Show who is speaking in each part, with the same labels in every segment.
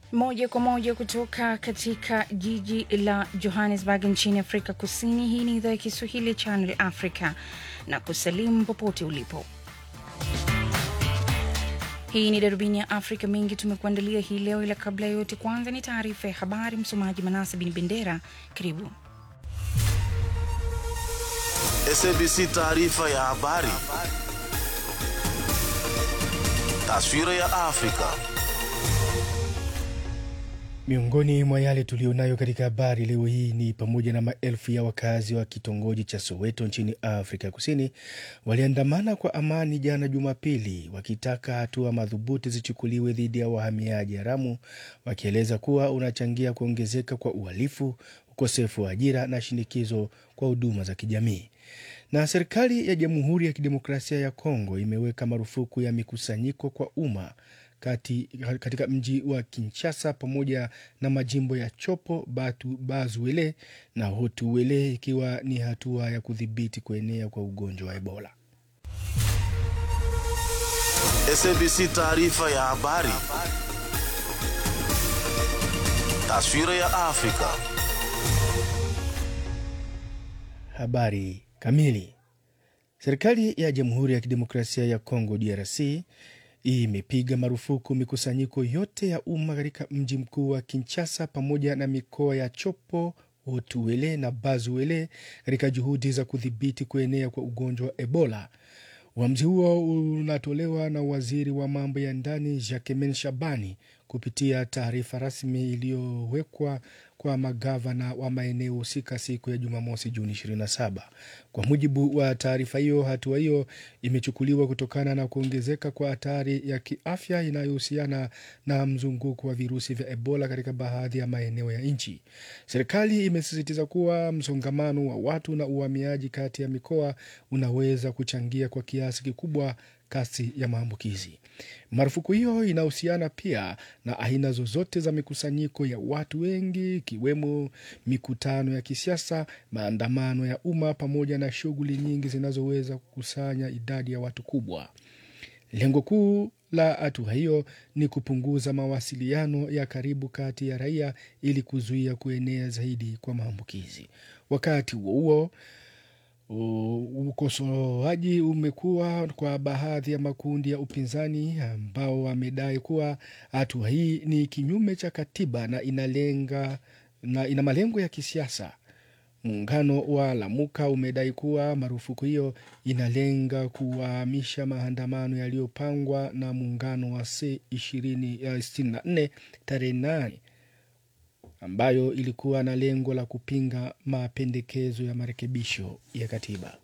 Speaker 1: Moja kwa moja kutoka katika jiji la Johannesburg nchini Afrika Kusini. Hii ni idhaa ya Kiswahili ya Channel Africa na kusalimu popote ulipo. Hii ni darubini ya Afrika. Mengi tumekuandalia hii leo, ila kabla ya yote, kwanza ni taarifa ya habari. Msomaji Manasa Bin Bendera, karibu.
Speaker 2: SABC taarifa ya habari. Taswira ya Afrika.
Speaker 3: Miongoni mwa yale tuliyonayo katika habari leo hii ni pamoja na maelfu ya wakazi wa kitongoji cha Soweto nchini Afrika Kusini waliandamana kwa amani jana Jumapili, wakitaka hatua madhubuti zichukuliwe dhidi ya wahamiaji haramu, wakieleza kuwa unachangia kuongezeka kwa uhalifu, ukosefu wa ajira na shinikizo kwa huduma za kijamii. Na serikali ya Jamhuri ya Kidemokrasia ya Kongo imeweka marufuku ya mikusanyiko kwa umma kati, katika mji wa Kinshasa pamoja na majimbo ya Chopo, Batu, Bazuele na Hotuele ikiwa ni hatua ya kudhibiti kuenea kwa ugonjwa wa Ebola.
Speaker 2: SABC taarifa ya habari. Taswira ya Afrika.
Speaker 3: Habari kamili. Serikali ya Jamhuri ya Kidemokrasia ya Kongo DRC imepiga marufuku mikusanyiko yote ya umma katika mji mkuu wa Kinshasa pamoja na mikoa ya Chopo, Hotuele na Bazuele katika juhudi za kudhibiti kuenea kwa ugonjwa wa Ebola. Uamuzi huo unatolewa na waziri wa mambo ya ndani Jacquemain Shabani kupitia taarifa rasmi iliyowekwa kwa magavana wa maeneo husika siku ya Jumamosi, Juni 27. Kwa mujibu wa taarifa hiyo, hatua hiyo imechukuliwa kutokana na kuongezeka kwa hatari ya kiafya inayohusiana na mzunguko wa virusi vya Ebola katika baadhi ya maeneo ya nchi. Serikali imesisitiza kuwa msongamano wa watu na uhamiaji kati ya mikoa unaweza kuchangia kwa kiasi kikubwa kasi ya maambukizi. Marufuku hiyo inahusiana pia na aina zozote za mikusanyiko ya watu wengi, ikiwemo mikutano ya kisiasa, maandamano ya umma, pamoja na shughuli nyingi zinazoweza kukusanya idadi ya watu kubwa. Lengo kuu la hatua hiyo ni kupunguza mawasiliano ya karibu kati ya raia ili kuzuia kuenea zaidi kwa maambukizi. Wakati huo huo ukosoaji umekuwa kwa baadhi ya makundi ya upinzani ambao wamedai kuwa hatua hii ni kinyume cha katiba na inalenga na ina malengo ya kisiasa. Muungano wa Lamuka umedai kuwa marufuku hiyo inalenga kuwahamisha maandamano yaliyopangwa na muungano wa C64 tarehe nane ambayo ilikuwa na lengo la kupinga mapendekezo ya marekebisho ya katiba.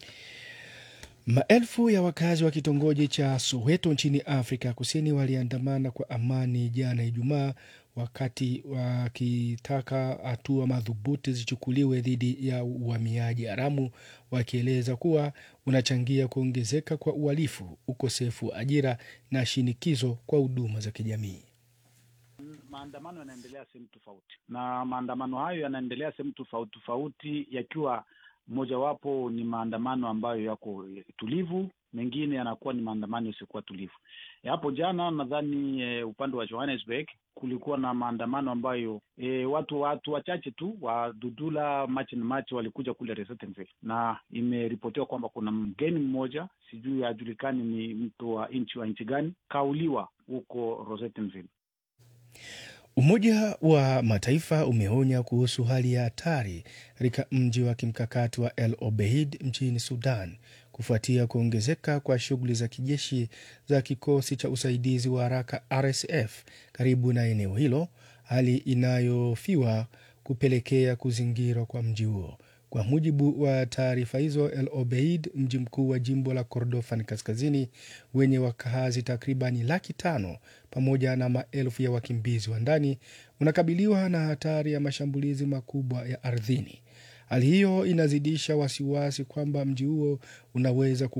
Speaker 3: Maelfu ya wakazi wa kitongoji cha Soweto nchini Afrika Kusini waliandamana kwa amani jana Ijumaa, wakati wakitaka hatua madhubuti zichukuliwe dhidi ya uhamiaji haramu, wakieleza kuwa unachangia kuongezeka kwa uhalifu, ukosefu wa ajira na shinikizo kwa huduma za kijamii.
Speaker 4: Maandamano yanaendelea sehemu tofauti, na maandamano hayo yanaendelea sehemu tofauti tofauti, yakiwa mojawapo ni maandamano ambayo yako tulivu, mengine yanakuwa ni maandamano yasiyokuwa tulivu. Hapo jana nadhani e, upande wa Johannesburg kulikuwa na maandamano ambayo e, watu watu wachache tu wa Dudula March and March walikuja kule Resettenville, na imeripotiwa kwamba kuna mgeni mmoja sijui hajulikani ni mtu wa nchi wa nchi gani kauliwa huko Resettenville.
Speaker 3: Umoja wa Mataifa umeonya kuhusu hali ya hatari katika mji wa kimkakati wa El Obeid nchini Sudan kufuatia kuongezeka kwa shughuli za kijeshi za kikosi cha usaidizi wa haraka RSF karibu na eneo hilo, hali inayofiwa kupelekea kuzingirwa kwa mji huo. Kwa mujibu wa taarifa hizo, El Obeid, mji mkuu wa jimbo la Kordofan kaskazini wenye wakazi takribani laki tano pamoja na maelfu ya wakimbizi wa ndani, unakabiliwa na hatari ya mashambulizi makubwa ya ardhini. Hali hiyo inazidisha wasiwasi kwamba mji huo unaweza